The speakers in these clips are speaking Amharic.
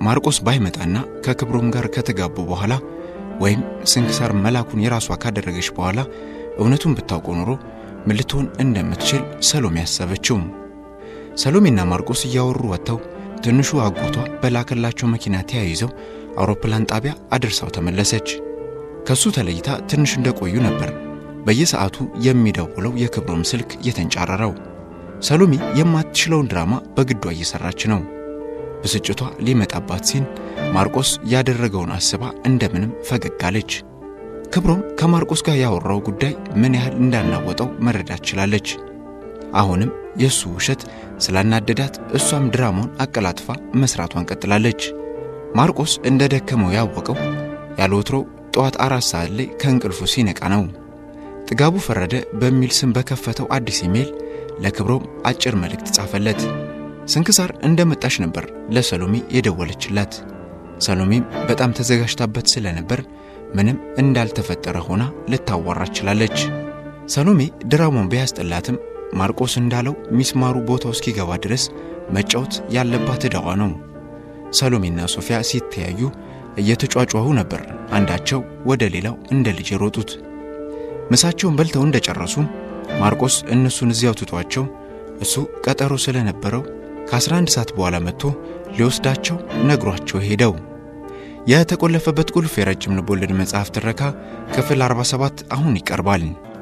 ማርቆስ ባይመጣና ከክብሮም ጋር ከተጋቡ በኋላ ወይም ስንክሳር መላኩን የራሷ ካደረገች በኋላ እውነቱን ብታውቀው ኖሮ ምን ልትሆን እንደምትችል ሰሎሜ ያሰበችው። ሰሎሜና ማርቆስ እያወሩ ወጥተው ትንሹ አጎቷ በላከላቸው መኪና ተያይዘው አውሮፕላን ጣቢያ አድርሳው ተመለሰች። ከሱ ተለይታ ትንሽ እንደቆዩ ነበር በየሰዓቱ የሚደውለው የክብሮም ስልክ የተንጫረረው። ሰሎሜ የማትችለውን ድራማ በግዷ እየሰራች ነው። ብስጭቷ ሊመጣባት ሲል ማርቆስ ያደረገውን አስባ እንደምንም ፈገግ አለች። ክብሮም ከማርቆስ ጋር ያወራው ጉዳይ ምን ያህል እንዳናወጠው መረዳት ችላለች። አሁንም የእሱ ውሸት ስላናደዳት እሷም ድራማውን አቀላጥፋ መስራቷን ቀጥላለች። ማርቆስ እንደ ደከመው ያወቀው ያለ ወትሮው ጠዋት አራት ሰዓት ላይ ከእንቅልፉ ሲነቃ ነው። ጥጋቡ ፈረደ በሚል ስም በከፈተው አዲስ ኢሜል ለክብሮም አጭር መልእክት ጻፈለት። ስንክሳር እንደመጣች ነበር ለሰሎሜ የደወለችላት። ሰሎሜም በጣም ተዘጋጅታበት ስለነበር ምንም እንዳልተፈጠረ ሆና ልታዋራ ችላለች። ሰሎሜ ድራማውን ቢያስጠላትም ማርቆስ እንዳለው ሚስማሩ ቦታው እስኪገባ ድረስ መጫወት ያለባት ዕዳዋ ነው። ሰሎሜና ሶፊያ ሲተያዩ እየተጯጯሁ ነበር አንዳቸው ወደ ሌላው እንደ ልጅ የሮጡት። ምሳቸውን በልተው እንደጨረሱ ማርቆስ እነሱን እዚያው ትቷቸው እሱ ቀጠሮ ስለነበረው ከ11 ሰዓት በኋላ መጥቶ ሊወስዳቸው ነግሯቸው ሄደው። የተቆለፈበት ቁልፍ የረጅም ልቦለድ መጽሐፍ ትረካ ክፍል 47 አሁን ይቀርባል።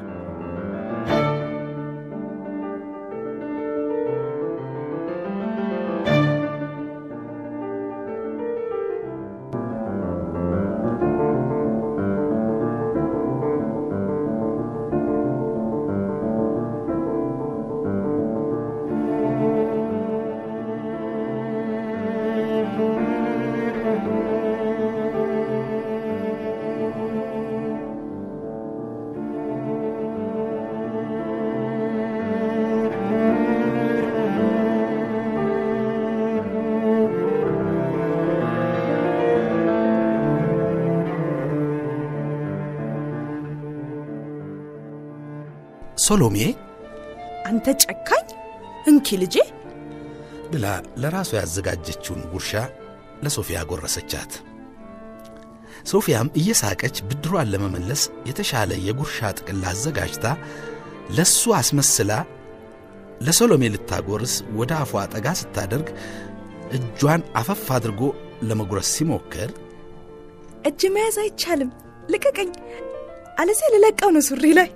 ሶሎሜ አንተ ጨካኝ እንኪ ልጄ ብላ ለራሷ ያዘጋጀችውን ጉርሻ ለሶፊያ ጎረሰቻት። ሶፊያም እየሳቀች ብድሯን ለመመለስ የተሻለ የጉርሻ ጥቅል አዘጋጅታ ለሱ አስመስላ ለሶሎሜ ልታጎርስ ወደ አፏ ጠጋ ስታደርግ እጇን አፈፍ አድርጎ ለመጉረስ ሲሞክር እጅ መያዝ አይቻልም፣ ልቀቀኝ፣ አለዚያ ልለቀው ነው ሱሪ ላይ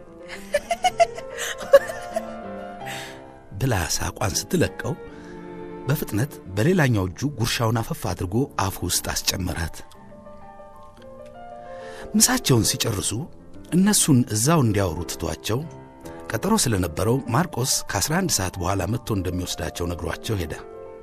ብላ ሳቋን ስትለቀው በፍጥነት በሌላኛው እጁ ጉርሻውን አፈፍ አድርጎ አፉ ውስጥ አስጨመራት። ምሳቸውን ሲጨርሱ እነሱን እዛው እንዲያወሩ ትቷቸው ቀጠሮ ስለነበረው ማርቆስ ከ11 ሰዓት በኋላ መጥቶ እንደሚወስዳቸው ነግሯቸው ሄደ።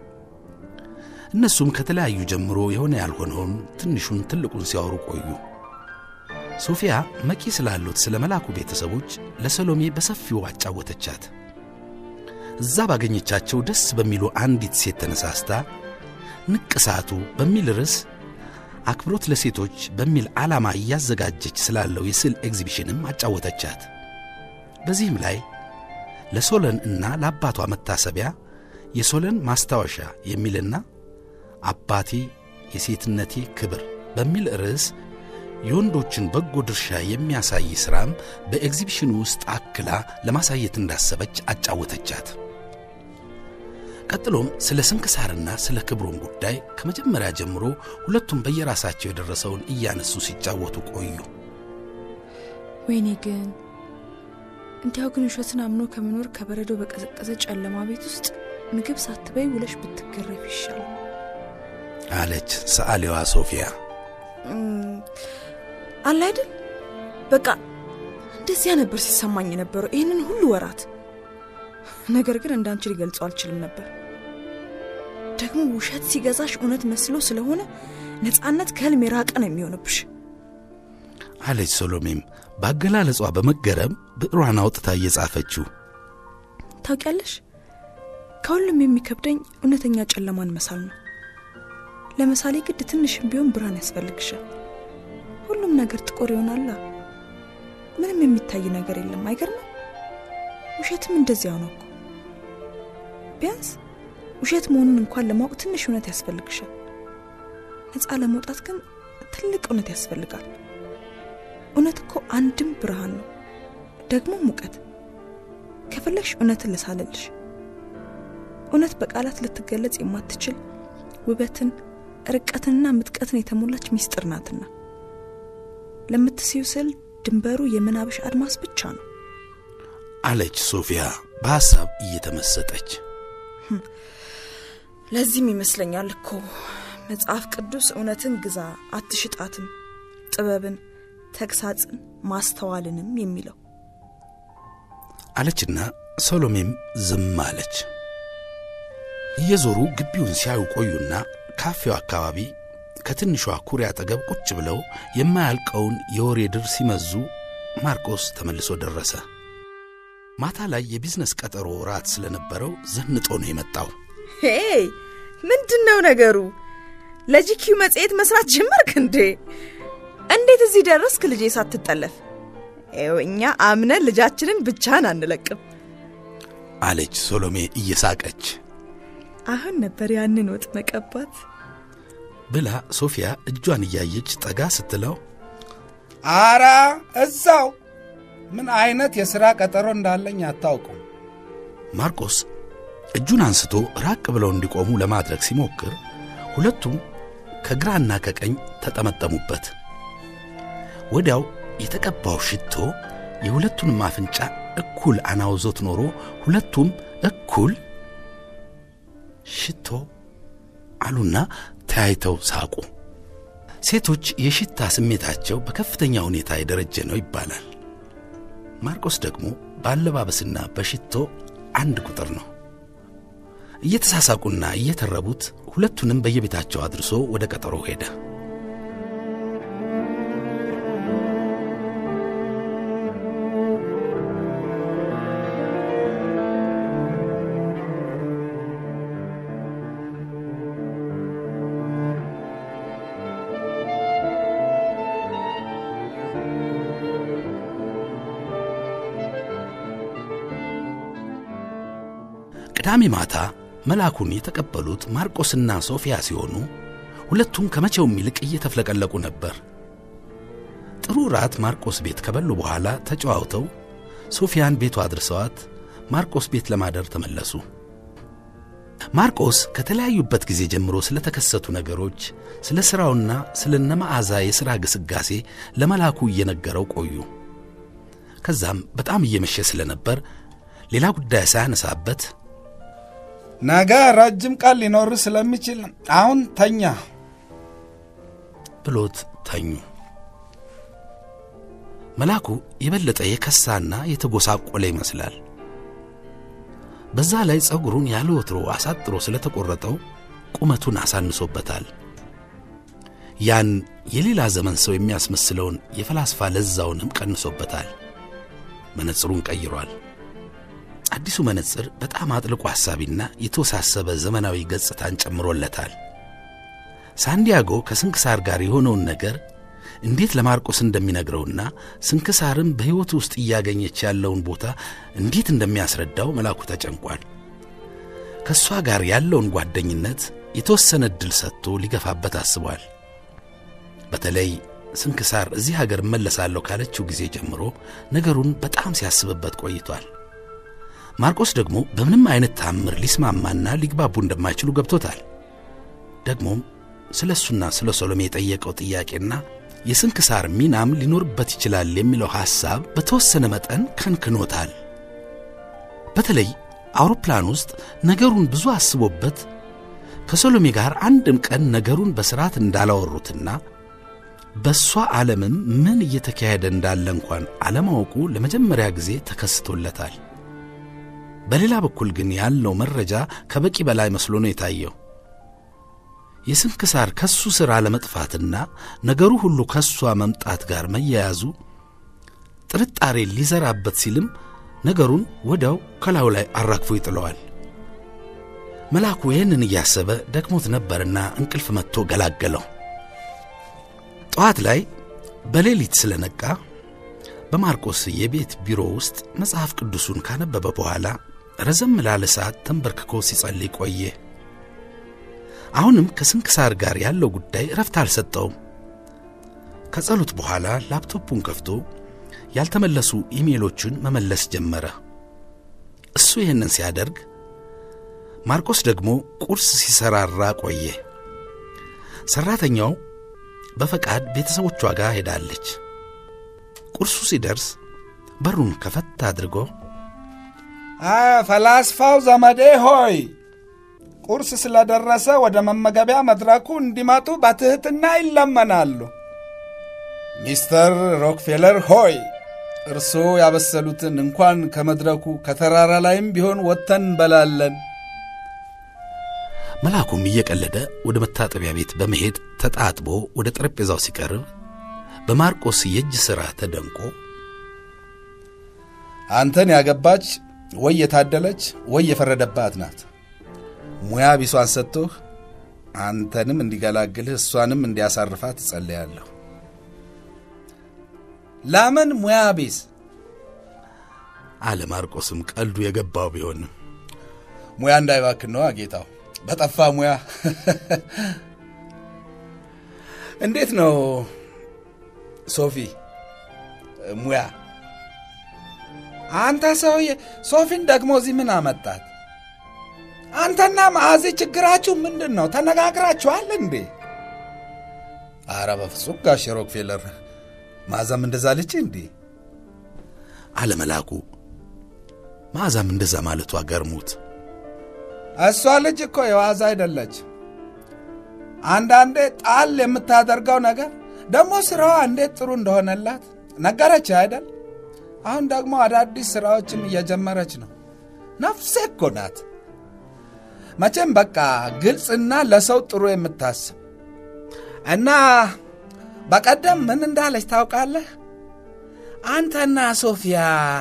እነሱም ከተለያዩ ጀምሮ የሆነ ያልሆነውን ትንሹን ትልቁን ሲያወሩ ቆዩ። ሶፊያ መቂ ስላሉት ስለ መላኩ ቤተሰቦች ለሰሎሜ በሰፊው አጫወተቻት። እዛ ባገኘቻቸው ደስ በሚሉ አንዲት ሴት ተነሳስታ ንቅሳቱ በሚል ርዕስ አክብሮት ለሴቶች በሚል ዓላማ እያዘጋጀች ስላለው የስዕል ኤግዚቢሽንም አጫወተቻት። በዚህም ላይ ለሶለን እና ለአባቷ መታሰቢያ የሶለን ማስታወሻ የሚልና አባቴ የሴትነቴ ክብር በሚል ርዕስ የወንዶችን በጎ ድርሻ የሚያሳይ ሥራም በኤግዚቢሽኑ ውስጥ አክላ ለማሳየት እንዳሰበች አጫወተቻት። ቀጥሎም ስለ ስንክሳርና ስለ ክብሮም ጉዳይ ከመጀመሪያ ጀምሮ ሁለቱም በየራሳቸው የደረሰውን እያነሱ ሲጫወቱ ቆዩ። ወይኔ ግን እንዲያው ግን ውሸትን አምኖ ከመኖር ከበረዶ በቀዘቀዘ ጨለማ ቤት ውስጥ ምግብ ሳትበይ ውለሽ ብትገረፍ ይሻላል አለች ሰዓሊዋ ሶፊያ። አለ አይደል በቃ እንደዚያ ነበር ሲሰማኝ የነበረው ይህንን ሁሉ ወራት። ነገር ግን እንዳንቺ ሊገልጸው አልችልም ነበር። ደግሞ ውሸት ሲገዛሽ እውነት መስሎ ስለሆነ ነፃነት ከህልም የራቀ ነው የሚሆንብሽ አለች ሶሎሜም በአገላለጿ በመገረም ብዕሯን አውጥታ እየጻፈችው። ታውቂያለሽ፣ ከሁሉም የሚከብደኝ እውነተኛ ጨለማን መሳል ነው። ለምሳሌ ግድ ትንሽም ቢሆን ብርሃን ያስፈልግሻል። ሁሉም ነገር ጥቁር ይሆናላ። ምንም የሚታይ ነገር የለም። አይገርምም? ውሸትም እንደዚያው ነው እኮ። ቢያንስ ውሸት መሆኑን እንኳን ለማወቅ ትንሽ እውነት ያስፈልግሻል። ነፃ ለመውጣት ግን ትልቅ እውነት ያስፈልጋል። እውነት እኮ አንድም ብርሃን ነው፣ ደግሞ ሙቀት። ከፈለግሽ እውነትን ልሳልልሽ። እውነት በቃላት ልትገለጽ የማትችል ውበትን፣ ርቀትንና ምጥቀትን የተሞላች ሚስጥር ናትና ለምትስዩ ስል ድንበሩ የምናብሽ አድማስ ብቻ ነው አለች ሶፊያ በሐሳብ እየተመሰጠች። ለዚህም ይመስለኛል እኮ መጽሐፍ ቅዱስ እውነትን ግዛ አትሽጣትም፣ ጥበብን፣ ተግሳጽን፣ ማስተዋልንም የሚለው አለችና ሰሎሜም ዝም አለች። እየዞሩ ግቢውን ሲያዩ ቆዩና ካፌው አካባቢ ከትንሿ ኩሬ አጠገብ ቁጭ ብለው የማያልቀውን የወሬ ድር ሲመዙ ማርቆስ ተመልሶ ደረሰ። ማታ ላይ የቢዝነስ ቀጠሮ ራት ስለነበረው ዘንጦ ነው የመጣው። ሄይ ምንድን ነው ነገሩ? ለጂኪው መጽሔት መስራት ጀመርክ እንዴ? እንዴት እዚህ ደረስክ ልጄ ሳትጠለፍ? ይኸው እኛ አምነን ልጃችንን ብቻህን አንለቅም አለች ሶሎሜ እየሳቀች አሁን ነበር ያንን ወጥ መቀባት ብላ ሶፊያ እጇን እያየች ጠጋ ስትለው አራ እዛው ምን አይነት የሥራ ቀጠሮ እንዳለኝ አታውቁም። ማርቆስ እጁን አንስቶ ራቅ ብለው እንዲቆሙ ለማድረግ ሲሞክር ሁለቱም ከግራና ከቀኝ ተጠመጠሙበት። ወዲያው የተቀባው ሽቶ የሁለቱንም አፍንጫ እኩል አናውዞት ኖሮ ሁለቱም እኩል ሽቶ አሉና ተያይተው ሳቁ። ሴቶች የሽታ ስሜታቸው በከፍተኛ ሁኔታ የደረጀ ነው ይባላል። ማርቆስ ደግሞ በአለባበስና በሽቶ አንድ ቁጥር ነው። እየተሳሳቁና እየተረቡት ሁለቱንም በየቤታቸው አድርሶ ወደ ቀጠሮ ሄደ። ቅዳሜ ማታ መልአኩን የተቀበሉት ማርቆስና ሶፊያ ሲሆኑ ሁለቱም ከመቼውም ይልቅ እየተፍለቀለቁ ነበር። ጥሩ ራት ማርቆስ ቤት ከበሉ በኋላ ተጨዋውተው ሶፊያን ቤቱ አድርሰዋት ማርቆስ ቤት ለማደር ተመለሱ። ማርቆስ ከተለያዩበት ጊዜ ጀምሮ ስለተከሰቱ ነገሮች፣ ስለ ሥራውና ስለ ነመዓዛ የሥራ ግስጋሴ ለመልአኩ እየነገረው ቆዩ። ከዛም በጣም እየመሸ ስለነበር ሌላ ጉዳይ ሳያነሳበት ነገ ረጅም ቀን ሊኖር ስለሚችል አሁን ተኛ ብሎት ተኙ። መልአኩ የበለጠ የከሳና የተጎሳቆለ ይመስላል። በዛ ላይ ጸጉሩን ያለ ወትሮ አሳጥሮ ስለተቆረጠው ቁመቱን አሳንሶበታል። ያን የሌላ ዘመን ሰው የሚያስመስለውን የፈላስፋ ለዛውንም ቀንሶበታል። መነጽሩን ቀይሯል። አዲሱ መነጽር በጣም አጥልቆ ሐሳቢና የተወሳሰበ ዘመናዊ ገጽታን ጨምሮለታል። ሳንዲያጎ ከስንክሳር ጋር የሆነውን ነገር እንዴት ለማርቆስ እንደሚነግረውና ስንክሳርም በሕይወቱ ውስጥ እያገኘች ያለውን ቦታ እንዴት እንደሚያስረዳው መልአኩ ተጨንቋል። ከእሷ ጋር ያለውን ጓደኝነት የተወሰነ ዕድል ሰጥቶ ሊገፋበት አስቧል። በተለይ ስንክሳር እዚህ ሀገር እመለሳለሁ ካለችው ጊዜ ጀምሮ ነገሩን በጣም ሲያስብበት ቆይቷል። ማርቆስ ደግሞ በምንም አይነት ታምር ሊስማማና ሊግባቡ እንደማይችሉ ገብቶታል። ደግሞም ስለ እሱና ስለ ሶሎሜ የጠየቀው ጥያቄና የስንክሳር ሚናም ሊኖርበት ይችላል የሚለው ሐሳብ በተወሰነ መጠን ከንክኖታል። በተለይ አውሮፕላን ውስጥ ነገሩን ብዙ አስቦበት ከሶሎሜ ጋር አንድም ቀን ነገሩን በሥርዓት እንዳላወሩትና በእሷ ዓለምም ምን እየተካሄደ እንዳለ እንኳን አለማወቁ ለመጀመሪያ ጊዜ ተከስቶለታል። በሌላ በኩል ግን ያለው መረጃ ከበቂ በላይ መስሎ ነው የታየው። የስንክሳር ከሱ ሥራ ለመጥፋትና ነገሩ ሁሉ ከሷ መምጣት ጋር መያያዙ ጥርጣሬ ሊዘራበት ሲልም ነገሩን ወዲያው ከላዩ ላይ አራግፎ ይጥለዋል። መልአኩ ይህንን እያሰበ ደክሞት ነበርና እንቅልፍ መጥቶ ገላገለው። ጠዋት ላይ በሌሊት ስለነቃ በማርቆስ የቤት ቢሮ ውስጥ መጽሐፍ ቅዱሱን ካነበበ በኋላ ረዘም ላለ ሰዓት ተንበርክኮ ሲጸልይ ቆየ። አሁንም ከስንክሳር ጋር ያለው ጉዳይ እረፍት አልሰጠውም። ከጸሎት በኋላ ላፕቶፑን ከፍቶ ያልተመለሱ ኢሜሎችን መመለስ ጀመረ። እሱ ይህንን ሲያደርግ ማርቆስ ደግሞ ቁርስ ሲሰራራ ቆየ። ሠራተኛው በፈቃድ ቤተሰቦቿ ጋር ሄዳለች። ቁርሱ ሲደርስ በሩን ከፈት አድርጎ ፈላስፋው ዘመዴ ሆይ ቁርስ ስለደረሰ ወደ መመገቢያ መድረኩ እንዲመጡ በትሕትና ይለመናሉ። ሚስተር ሮክፌለር ሆይ እርስዎ ያበሰሉትን እንኳን ከመድረኩ ከተራራ ላይም ቢሆን ወጥተን እንበላለን። መልአኩም እየቀለደ ወደ መታጠቢያ ቤት በመሄድ ተጣጥቦ ወደ ጠረጴዛው ሲቀርብ በማርቆስ የእጅ ሥራ ተደንቆ አንተን ያገባች ወይ የታደለች ወይ የፈረደባት ናት። ሙያ ቢሷን ሰጥቶህ አንተንም እንዲገላግልህ እሷንም እንዲያሳርፋት እጸልያለሁ። ለምን ሙያ ቢስ አለ ማርቆስም ቀልዱ የገባው ቢሆንም ሙያ እንዳይባክን ነዋ ጌታው። በጠፋ ሙያ እንዴት ነው ሶፊ ሙያ? አንተ ሰውዬ ሶፊን ደግሞ እዚህ ምን አመጣት? አንተና ማዕዚ ችግራችሁ ምንድን ነው? ተነጋግራችኋል እንዴ? አረ በፍጹም ጋሽ ሮክፌለር ማዛም እንደዛ ልች እንዴ? አለ መልአኩ። መዓዛም እንደዛ ማለቷ ገርሞት እሷ ልጅ እኮ የዋዛ አይደለች። አንዳንዴ ጣል የምታደርገው ነገር ደግሞ ስራዋ እንዴት ጥሩ እንደሆነላት ነገረች አይደል? አሁን ደግሞ አዳዲስ ስራዎችም እየጀመረች ነው። ነፍሴ እኮ ናት። መቼም በቃ ግልጽና ለሰው ጥሩ የምታስብ እና በቀደም ምን እንዳለች ታውቃለህ? አንተና ሶፊያ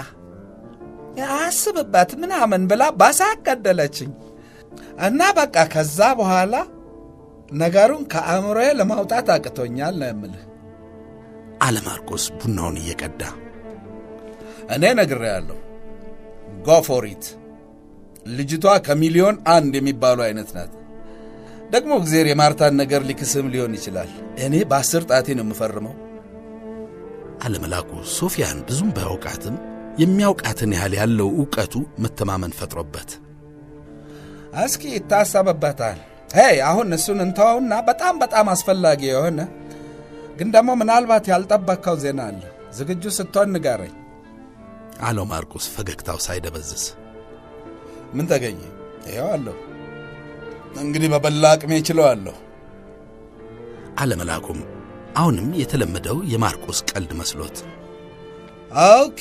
አስብበት ምናምን ብላ ባሳቅ ገደለችኝ። እና በቃ ከዛ በኋላ ነገሩን ከአእምሮዬ ለማውጣት አቅቶኛል ነው የምልህ። አለ ማርቆስ ቡናውን እየቀዳ እኔ ነግሬያለሁ። ጎፎሪት ልጅቷ ከሚሊዮን አንድ የሚባሉ አይነት ናት። ደግሞ እግዜር የማርታን ነገር ሊክስም ሊሆን ይችላል። እኔ በአስር ጣቴ ነው የምፈርመው። አለ መልአኩ ሶፊያን ብዙም ባያውቃትም የሚያውቃትን ያህል ያለው ዕውቀቱ መተማመን ፈጥሮበት እስኪ ይታሰብበታል። ሄይ አሁን እሱን እንተወውና በጣም በጣም አስፈላጊ የሆነ ግን ደግሞ ምናልባት ያልጠበቅከው ዜና አለ። ዝግጁ ስትሆን ንገረኝ አለው ማርቆስ ፈገግታው ሳይደበዝዝ። ምን ተገኘ? ይኸው አለሁ። እንግዲህ በበላ አቅሜ ችለዋለሁ። አለ መልአኩም አሁንም የተለመደው የማርቆስ ቀልድ መስሎት ኦኬ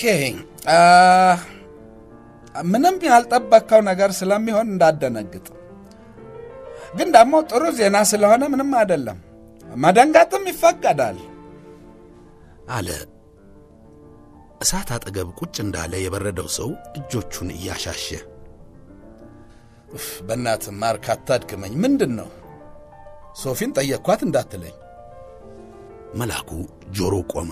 ምንም ያልጠበቅከው ነገር ስለሚሆን እንዳደነግጥ፣ ግን ደግሞ ጥሩ ዜና ስለሆነ ምንም አይደለም። መደንገጥም ይፈቀዳል አለ እሳት አጠገብ ቁጭ እንዳለ የበረደው ሰው እጆቹን እያሻሸ። በእናትህ ማርክ አታድክመኝ። ምንድን ነው ሶፊን ጠየቅኳት እንዳትለኝ። መልአኩ ጆሮ ቆመ።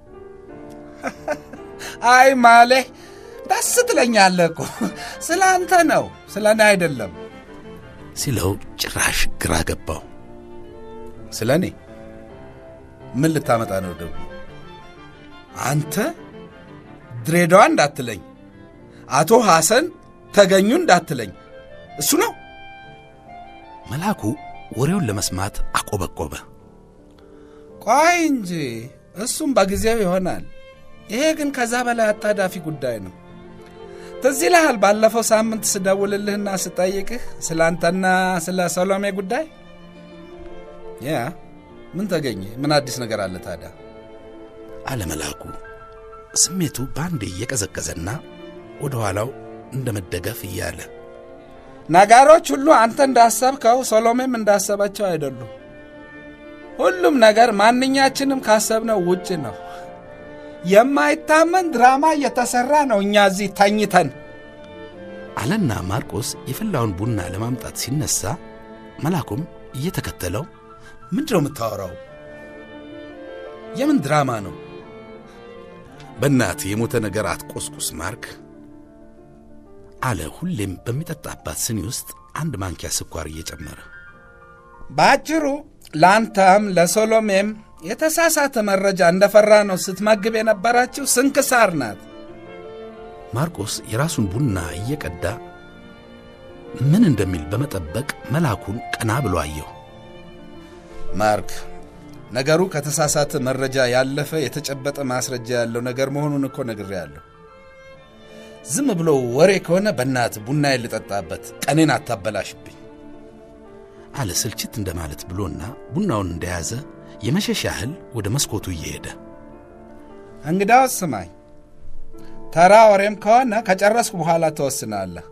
አይ ማሌ ደስ ትለኛለህ እኮ ስለ አንተ ነው ስለ እኔ አይደለም ሲለው ጭራሽ ግራ ገባው። ስለ እኔ ምን ልታመጣ ነው ደግሞ? አንተ ድሬዳዋ እንዳትለኝ፣ አቶ ሐሰን ተገኙ እንዳትለኝ፣ እሱ ነው። መልአኩ ወሬውን ለመስማት አቆበቆበ። ቆይ እንጂ እሱም በጊዜው ይሆናል። ይሄ ግን ከዛ በላይ አጣዳፊ ጉዳይ ነው። ትዝ ይልሃል ባለፈው ሳምንት ስደውልልህና ስጠይቅህ ስለ አንተና ስለ ሰሎሜ ጉዳይ? ያ ምን ተገኘ? ምን አዲስ ነገር አለ ታዲያ? አለ መልአኩ ስሜቱ በአንዴ እየቀዘቀዘና ወደ ኋላው እንደ መደገፍ እያለ ነገሮች ሁሉ አንተ እንዳሰብከው ሰሎሜም እንዳሰበችው አይደሉም። ሁሉም ነገር ማንኛችንም ካሰብነው ውጭ ነው። የማይታመን ድራማ እየተሠራ ነው እኛ እዚህ ተኝተን። አለና ማርቆስ የፈላውን ቡና ለማምጣት ሲነሳ መልአኩም እየተከተለው ምንድን ነው የምታወራው? የምን ድራማ ነው? በእናት የሞተ ነገር አትቆስቁስ ማርክ አለ ሁሌም በሚጠጣባት ስኒ ውስጥ አንድ ማንኪያ ስኳር እየጨመረ በአጭሩ ለአንተም ለሶሎሜም የተሳሳተ መረጃ እንደፈራ ነው ስትመግብ የነበራችው ስንክሳር ናት። ማርቆስ የራሱን ቡና እየቀዳ ምን እንደሚል በመጠበቅ መልአኩን ቀና ብሎ አየው። ማርክ፣ ነገሩ ከተሳሳተ መረጃ ያለፈ የተጨበጠ ማስረጃ ያለው ነገር መሆኑን እኮ ነግሬያለሁ። ዝም ብሎ ወሬ ከሆነ በእናት ቡና ልጠጣበት፣ ቀኔን አታበላሽብኝ አለ ስልችት እንደማለት ብሎና ቡናውን እንደያዘ የመሸሽ ያህል ወደ መስኮቱ እየሄደ እንግዳውስ ስማኝ፣ ተራ ወሬም ከሆነ ከጨረስኩ በኋላ ትወስናለህ።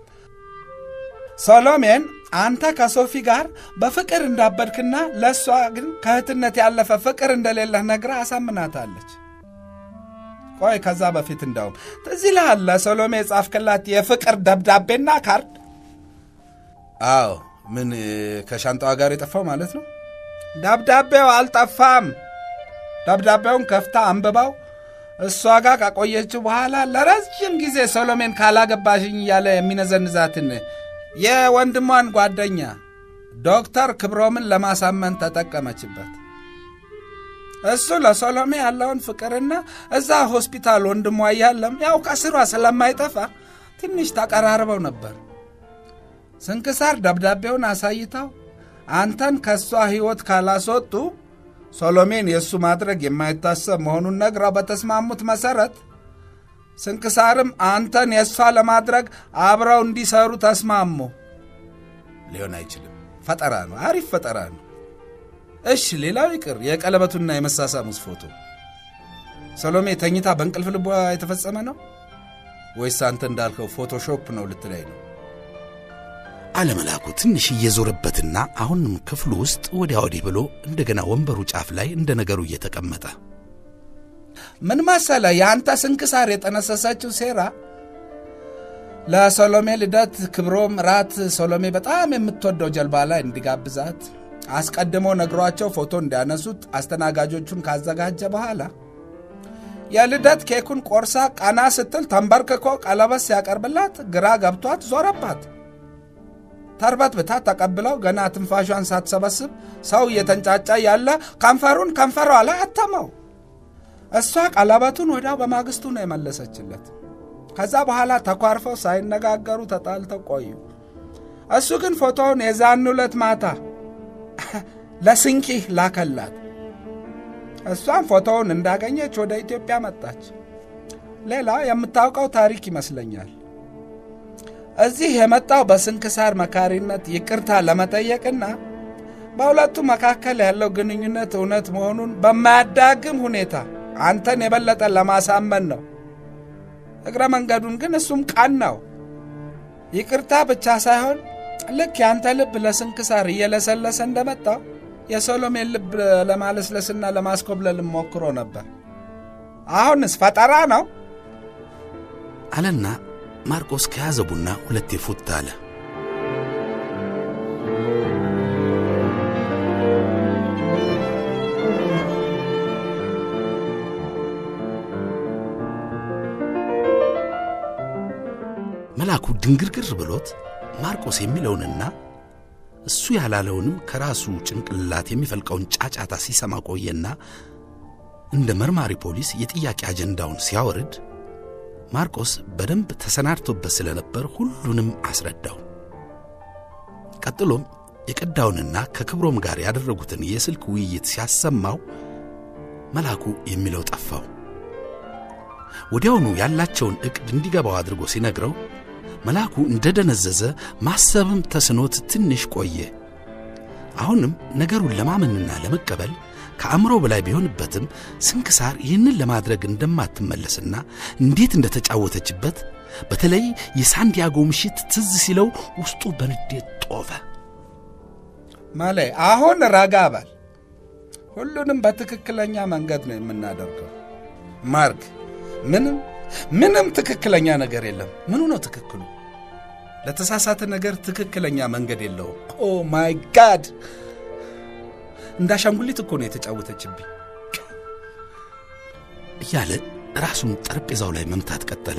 ሶሎሜን አንተ ከሶፊ ጋር በፍቅር እንዳበድክና ለእሷ ግን ከእህትነት ያለፈ ፍቅር እንደሌለህ ነግራ አሳምናታለች። ቆይ ከዛ በፊት እንደውም ትዝ ይልሃል ለሶሎሜ የጻፍክላት የፍቅር ደብዳቤና ካርድ? አዎ። ምን ከሻንጣዋ ጋር የጠፋው ማለት ነው? ደብዳቤው አልጠፋም። ደብዳቤውን ከፍታ አንብባው እሷ ጋር ካቆየችው በኋላ ለረጅም ጊዜ ሶሎሜን ካላገባሽኝ እያለ የሚነዘንዛትን የወንድሟን ጓደኛ ዶክተር ክብሮምን ለማሳመን ተጠቀመችበት። እሱ ለሶሎሜ ያለውን ፍቅርና እዛ ሆስፒታል ወንድሟ እያለም ያው ከስሯ ስለማይጠፋ ትንሽ ተቀራርበው ነበር። ስንክሳር ደብዳቤውን አሳይታው አንተን ከእሷ ሕይወት ካላስወጡ ሶሎሜን የእሱ ማድረግ የማይታሰብ መሆኑን ነግራው በተስማሙት መሠረት ስንክሳርም አንተን የእሷ ለማድረግ አብረው እንዲሰሩ ተስማሙ። ሊሆን አይችልም። ፈጠራ ነው። አሪፍ ፈጠራ ነው። እሺ፣ ሌላው ይቅር፣ የቀለበቱና የመሳሳሙስ ፎቶ ሰሎሜ ተኝታ በእንቅልፍ ልቧ የተፈጸመ ነው ወይስ አንተ እንዳልከው ፎቶሾፕ ነው ልትለይ ነው? አለ መልአኩ ትንሽ እየዞረበትና አሁንም ክፍሉ ውስጥ ወዲያ ወዲህ ብሎ እንደገና ወንበሩ ጫፍ ላይ እንደ ነገሩ እየተቀመጠ ምን መሰለ የአንተ ስንክሳር የጠነሰሰችው ሴራ ለሶሎሜ ልደት ክብሮም ራት ሶሎሜ በጣም የምትወደው ጀልባ ላይ እንዲጋብዛት አስቀድሞ ነግሯቸው ፎቶ እንዲያነሱት አስተናጋጆቹን ካዘጋጀ በኋላ የልደት ኬኩን ቆርሳ ቀና ስትል ተንበርክኮ ቀለበት ሲያቀርብላት ግራ ገብቷት ዞረባት። ተርበት ብታ ተቀብለው ገና ትንፋሿን ሳትሰበስብ ሰው እየተንጫጫ ያለ ከንፈሩን ከንፈሯ ላይ አተመው። እሷ ቀለበቱን ወዲያው በማግስቱ ነው የመለሰችለት። ከዛ በኋላ ተኳርፈው ሳይነጋገሩ ተጣልተው ቆዩ። እሱ ግን ፎቶውን የዛን ዕለት ማታ ለስንኪ ላከላት። እሷም ፎቶውን እንዳገኘች ወደ ኢትዮጵያ መጣች። ሌላ የምታውቀው ታሪክ ይመስለኛል። እዚህ የመጣው በስንክሳር መካሪነት ይቅርታ ለመጠየቅና በሁለቱ መካከል ያለው ግንኙነት እውነት መሆኑን በማያዳግም ሁኔታ አንተን የበለጠ ለማሳመን ነው። እግረ መንገዱን ግን እሱም ቀናው። ይቅርታ ብቻ ሳይሆን ልክ ያንተ ልብ ለስንክሳር እየለሰለሰ እንደመጣው የሶሎሜን ልብ ለማለስለስና ለማስኮብለል ሞክሮ ነበር። አሁንስ ፈጠራ ነው አለና ማርቆስ ከያዘ ቡና ሁለቴ ፉት አለ። መልአኩ ድንግርግር ብሎት ማርቆስ የሚለውንና እሱ ያላለውንም ከራሱ ጭንቅላት የሚፈልቀውን ጫጫታ ሲሰማ ቆየና እንደ መርማሪ ፖሊስ የጥያቄ አጀንዳውን ሲያወርድ ማርቆስ በደንብ ተሰናድቶበት ስለነበር ሁሉንም አስረዳው። ቀጥሎም የቀዳውንና ከክብሮም ጋር ያደረጉትን የስልክ ውይይት ሲያሰማው መልአኩ የሚለው ጠፋው። ወዲያውኑ ያላቸውን ዕቅድ እንዲገባው አድርጎ ሲነግረው መልአኩ እንደደነዘዘ ማሰብም ተስኖት ትንሽ ቆየ። አሁንም ነገሩን ለማመንና ለመቀበል ከአእምሮ በላይ ቢሆንበትም ስንክሳር ይህንን ለማድረግ እንደማትመለስና እንዴት እንደተጫወተችበት በተለይ የሳንዲያጎ ምሽት ትዝ ሲለው ውስጡ በንዴት ጦፈ። ማለ አሁን ረጋ በል። ሁሉንም በትክክለኛ መንገድ ነው የምናደርገው። ማርክ ምንም ምንም ትክክለኛ ነገር የለም። ምኑ ነው ትክክሉ? ለተሳሳተ ነገር ትክክለኛ መንገድ የለውም። ኦ ማይ ጋድ! እንደ አሻንጉሊት እኮ ነው የተጫወተችብኝ እያለ ራሱን ጠረጴዛው ላይ መምታት ቀጠለ።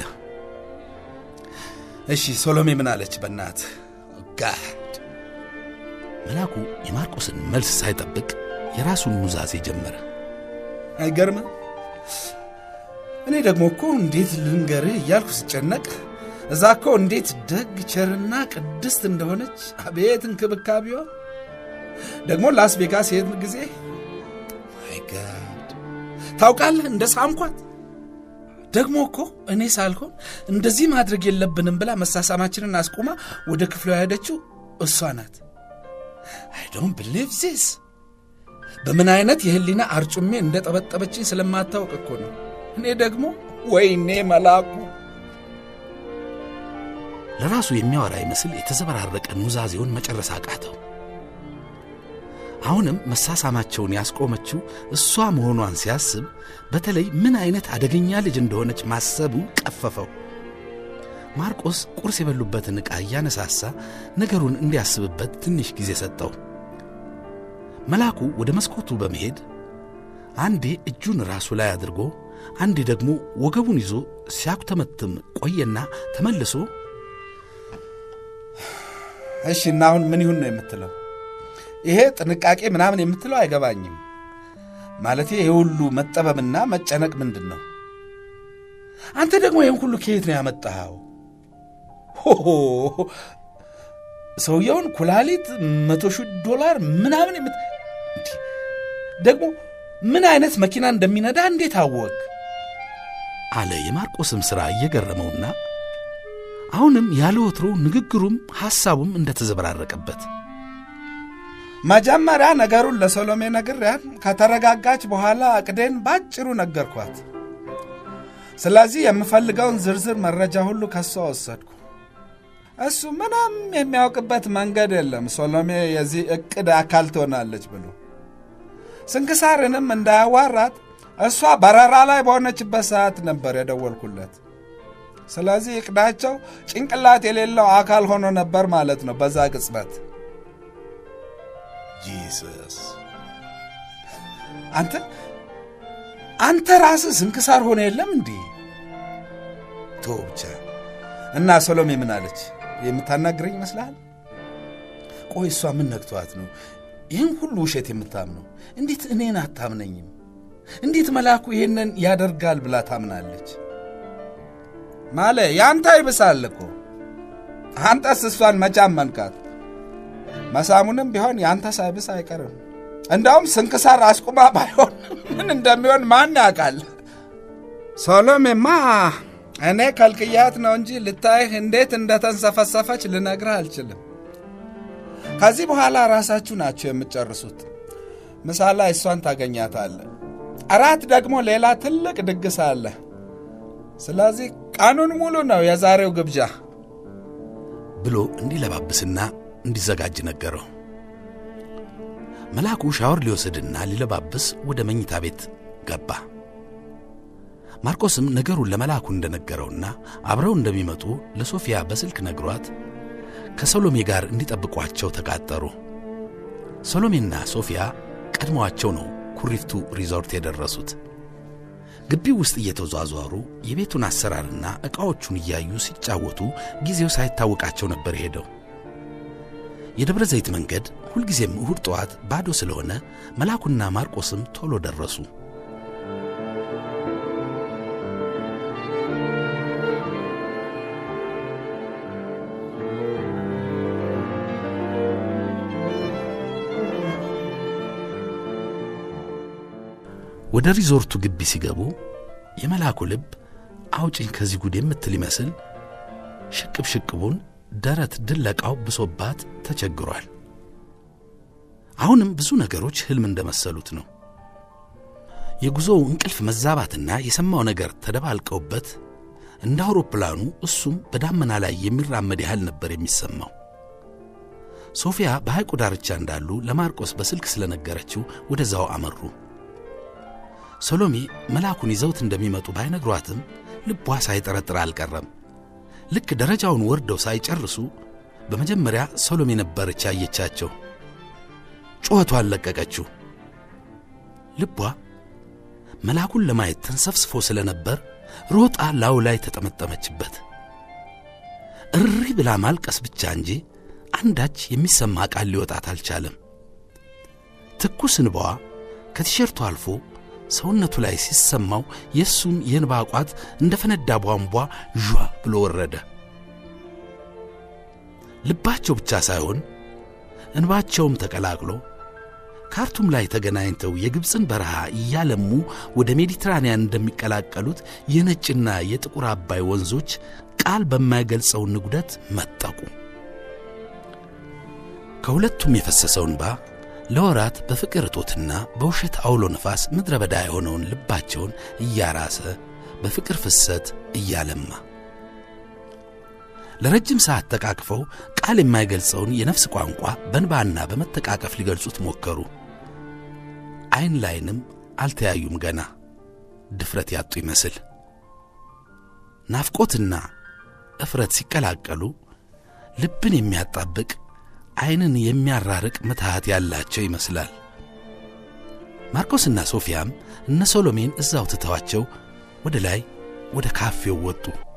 እሺ ሶሎሜ ምን አለች? በናት ጋድ መልአኩ የማርቆስን መልስ ሳይጠብቅ የራሱን ኑዛዜ ጀመረ። አይገርምም? እኔ ደግሞ እኮ እንዴት ልንገርህ እያልኩ ስጨነቅ እዛ እኮ እንዴት ደግ ቸርና ቅድስት እንደሆነች አቤት እንክብካቤዋ! ደግሞ ላስ ቬጋስ የሄድን ጊዜ ማይጋድ ታውቃለህ፣ እንደ ሳምኳት ደግሞ እኮ እኔ ሳልሆን እንደዚህ ማድረግ የለብንም ብላ መሳሳማችንን አስቁማ ወደ ክፍሏ ያሄደችው እሷ ናት። አይ ዶንት ብሊቭ ዚስ። በምን አይነት የህሊና አርጩሜ እንደ ጠበጠበችኝ ስለማታውቅ እኮ ነው። እኔ ደግሞ ወይኔ መልአኩ ለራሱ የሚያወራ ይመስል የተዘበራረቀ ኑዛዜውን መጨረስ አቃተው። አሁንም መሳሳማቸውን ያስቆመችው እሷ መሆኗን ሲያስብ በተለይ ምን አይነት አደገኛ ልጅ እንደሆነች ማሰቡ ቀፈፈው። ማርቆስ ቁርስ የበሉበትን ዕቃ እያነሳሳ ነገሩን እንዲያስብበት ትንሽ ጊዜ ሰጠው። መልአኩ ወደ መስኮቱ በመሄድ አንዴ እጁን ራሱ ላይ አድርጎ አንዴ ደግሞ ወገቡን ይዞ ሲያኩተመትም ቆየና ተመልሶ እሺ፣ እና አሁን ምን ይሁን ነው የምትለው? ይሄ ጥንቃቄ ምናምን የምትለው አይገባኝም። ማለት ይሄ ሁሉ መጠበብና መጨነቅ ምንድን ነው? አንተ ደግሞ ይህን ሁሉ ከየት ነው ያመጣኸው? ሆሆ ሰውየውን ኩላሊት መቶ ሺህ ዶላር ምናምን የምት እንዲህ ደግሞ ምን አይነት መኪና እንደሚነዳ እንዴት አወቅ? አለ የማርቆስም ሥራ እየገረመውና አሁንም ያለ ወትሮ ንግግሩም ሐሳቡም እንደተዘበራረቀበት መጀመሪያ ነገሩን ለሰሎሜ ነግሬያት ከተረጋጋች በኋላ እቅዴን ባጭሩ ነገርኳት። ስለዚህ የምፈልገውን ዝርዝር መረጃ ሁሉ ከሷ ወሰድኩ። እሱ ምንም የሚያውቅበት መንገድ የለም ሰሎሜ የዚህ እቅድ አካል ትሆናለች ብሎ ስንክሳርንም እንዳያዋራት እሷ በረራ ላይ በሆነችበት ሰዓት ነበር የደወልኩለት። ስለዚህ እቅዳቸው ጭንቅላት የሌለው አካል ሆኖ ነበር ማለት ነው በዛ ቅጽበት። ጂሰስ አንተ አንተ ራስህ ስንክሳር ሆነ የለም እንዴ? ቶ ብቻ እና ሰሎሜ ምን አለች? የምታናግረኝ ይመስልሃል? ቆይ እሷ ምን ነግቷት ነው ይህን ሁሉ ውሸት የምታምነው? እንዴት እኔን አታምነኝም? እንዴት መልአኩ ይህንን ያደርጋል ብላ ታምናለች? ማለ ያንተ ይብሳል እኮ አንተስ እሷን መቻመንካት መሳሙንም ቢሆን ያንተ ሳይብስ አይቀርም። እንዳውም ስንክሳር አስቁማ ባይሆን ምን እንደሚሆን ማን ያውቃል? ሶሎሜማ እኔ ከልክያት ነው እንጂ ልታይህ እንዴት እንደተንሰፈሰፈች ልነግርህ አልችልም። ከዚህ በኋላ ራሳችሁ ናችሁ የምትጨርሱት። ምሳ ላይ እሷን ታገኛታለህ። እራት ደግሞ ሌላ ትልቅ ድግስ አለ። ስለዚህ ቀኑን ሙሉ ነው የዛሬው ግብዣ ብሎ እንዲለባብስና እንዲዘጋጅ ነገረው። መልአኩ ሻወር ሊወስድና ሊለባብስ ወደ መኝታ ቤት ገባ። ማርቆስም ነገሩን ለመልአኩ እንደነገረውና አብረው እንደሚመጡ ለሶፊያ በስልክ ነግሯት ከሰሎሜ ጋር እንዲጠብቋቸው ተቃጠሩ። ሰሎሜና ሶፊያ ቀድመዋቸው ነው ኩሪፍቱ ሪዞርት የደረሱት። ግቢው ውስጥ እየተዟዟሩ የቤቱን አሰራርና ዕቃዎቹን እያዩ ሲጫወቱ ጊዜው ሳይታወቃቸው ነበር ሄደው። የደብረ ዘይት መንገድ ሁልጊዜም እሁድ ጠዋት ባዶ ስለሆነ መልአኩና ማርቆስም ቶሎ ደረሱ። ወደ ሪዞርቱ ግቢ ሲገቡ የመልአኩ ልብ አውጭኝ ከዚህ ጉድ የምትል ይመስል ሽቅብ ሽቅቡን ደረት ድለቃው ብሶባት ተቸግሯል። አሁንም ብዙ ነገሮች ሕልም እንደመሰሉት ነው። የጉዞው እንቅልፍ መዛባትና የሰማው ነገር ተደባልቀውበት እንደ አውሮፕላኑ እሱም በዳመና ላይ የሚራመድ ያህል ነበር የሚሰማው። ሶፊያ በሐይቁ ዳርቻ እንዳሉ ለማርቆስ በስልክ ስለነገረችው ወደዛው አመሩ። ሰሎሜ መልአኩን ይዘውት እንደሚመጡ ባይነግሯትም ልቧ ሳይጠረጥር አልቀረም። ልክ ደረጃውን ወርደው ሳይጨርሱ በመጀመሪያ ሰሎሜ ነበረች ያየቻቸው። ጩኸቷን ለቀቀችው። ልቧ መልአኩን ለማየት ተንሰፍስፎ ስለነበር ሮጣ ላዩ ላይ ተጠመጠመችበት። እሪ ብላ ማልቀስ ብቻ እንጂ አንዳች የሚሰማ ቃል ሊወጣት አልቻለም። ትኩስ እንባዋ ከቲሸርቱ አልፎ ሰውነቱ ላይ ሲሰማው የእሱም የእንባ ቋት እንደ ፈነዳ ቧንቧ ዣ ብሎ ወረደ። ልባቸው ብቻ ሳይሆን እንባቸውም ተቀላቅሎ ካርቱም ላይ ተገናኝተው የግብፅን በረሃ እያለሙ ወደ ሜዲትራንያን እንደሚቀላቀሉት የነጭና የጥቁር አባይ ወንዞች ቃል በማይገልጸው ንጉደት መጠቁ። ከሁለቱም የፈሰሰው እንባ ለወራት በፍቅር እጦትና በውሸት አውሎ ነፋስ ምድረ በዳ የሆነውን ልባቸውን እያራሰ በፍቅር ፍሰት እያለማ ለረጅም ሰዓት ተቃቅፈው ቃል የማይገልጸውን የነፍስ ቋንቋ በንባና በመተቃቀፍ ሊገልጹት ሞከሩ። ዐይን ላይንም አልተያዩም። ገና ድፍረት ያጡ ይመስል ናፍቆትና እፍረት ሲቀላቀሉ ልብን የሚያጣብቅ ዐይንን የሚያራርቅ ምትሃት ያላቸው ይመስላል። ማርቆስና ሶፊያም እነ ሶሎሜን እዛው ትተዋቸው ወደ ላይ ወደ ካፌው ወጡ።